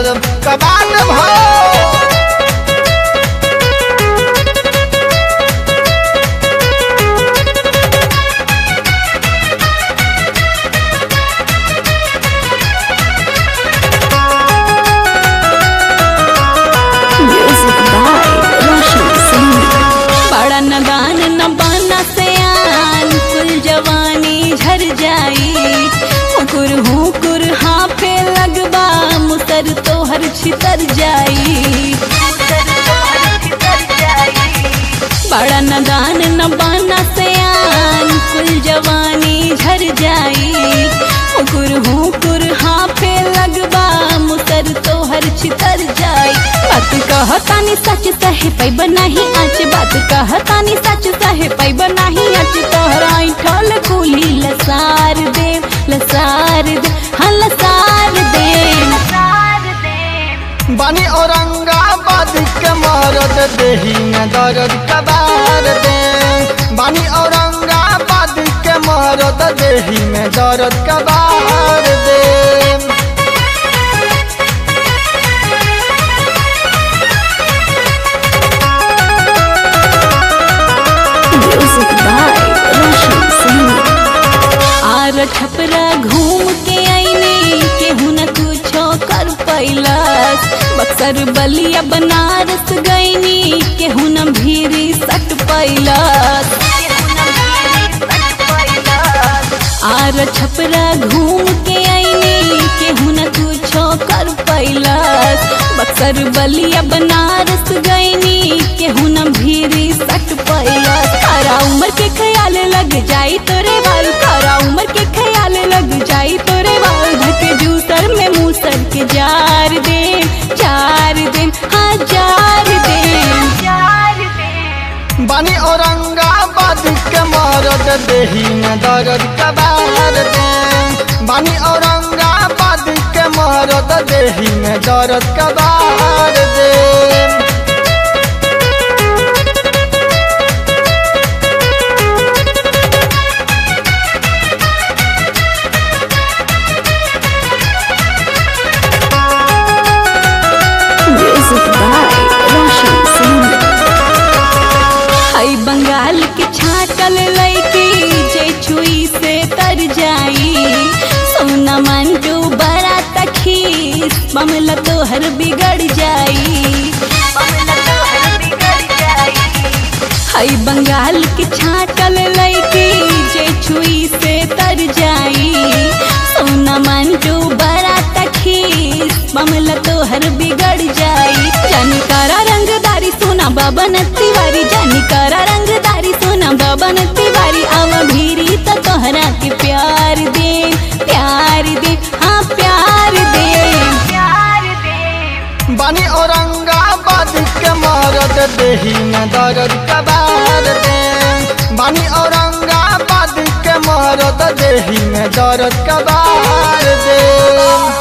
कबाल भाव Music by Roshan Singh. बड़ा नगान न बना से आन कुल जवानी झर जाई हुकुर हुकुर हाफे लगबा मुसर तोहर छितर जाई बड़ा नगान न बना से आन कुल जवानी झर जाई हुकुर हुकुर हाफे लगबा मुसर तोहर छितर जाई बात कहतानी सच सहे पैब नाही आज बात कहतानी सच सहे पैब नाही आज तोहरा ठल कुली लसार दे लसार दे हाँ लसार दे बनी औरंगाबाद के मरद देही में दर्द कबार दे बनी औरंगाबाद के मरद देही में दर्द कबार दे Music by Roshan Singh. आर छपरा घूम के आईने केहू न कुछो कर पैलस बक्सर बलिया बनारस गईनी केहू न भीरी सट पैलस आर छपरा घूम के आईने केहू न कुछो कर पैलस बक्सर बलिया बनारस गईनी केहू न भीरी सट पैलस तारा उम्र के ख्याल लग जाई तोरे बाल तारा उम्र के ख्याल लग जाई तोरे बाल धके जूसर में मूसर के जार दे जार दे हाँ जार दे बनी औरंगाबाद के मरद देही में दर्द कबार दे बनी औरंगाबाद के मरद देही में दर्द कबार दे Music by Roshan Singh. हई बंगाल के छाटल लैकी जे छुई से तर जाई सोना मंटू बड़ा तखीस मामला तोहर बिगड़ जाई हई बंगाल के छाटल लैकी जे छुई से तर जाई सोना मंटू बड़ा तखीस मामला तोहर बिगड़ जाई जानी करा रंगदारी सोना बाबन तिवारी जानी करा रंगदारी सोना बाबन तिवारी आवा भीरी तो तोहरा के प्यार दे प्यार दे हाँ प्यार दे बनी औरंगाबाद के मरद देही में दर्द कबार दे बनी औरंगाबाद के मरद देही में दर्द कबार दे